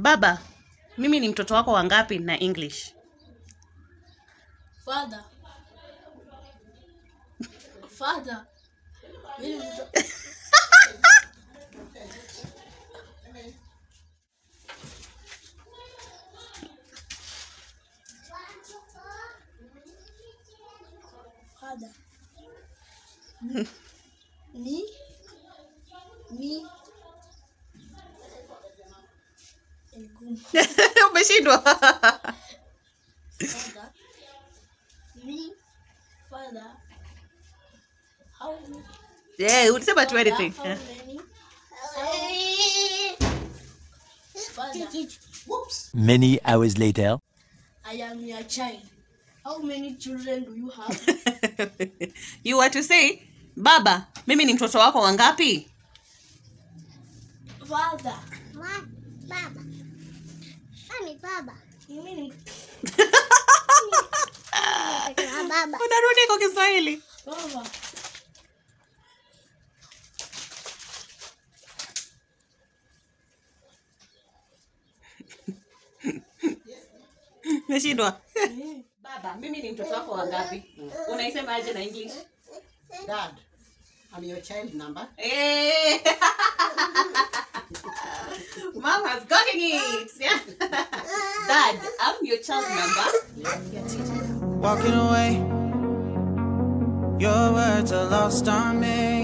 baba mimi ni mtoto wako wangapi na english Father. Father. Mimi ni mto- Father. Ni ni ni ngumu. umeshindwa Father. Me. Father. How yeah, ulisema tu anything How Eh. many? Father, Many hours later. I am your child. How many children do you have? you were to say baba mimi ni mtoto wako wangapi Father, Ma- baba nani baba mimi ni Nataka baba unarudi kwa kiswahili baba. umeshindwa baba mimi ni mtoto wako wangapi unaisema aje na english Dad, I'm your child number. Eh. Mom has gotten it. Yeah. Dad, I'm your child number. walking away. Your words are lost on me.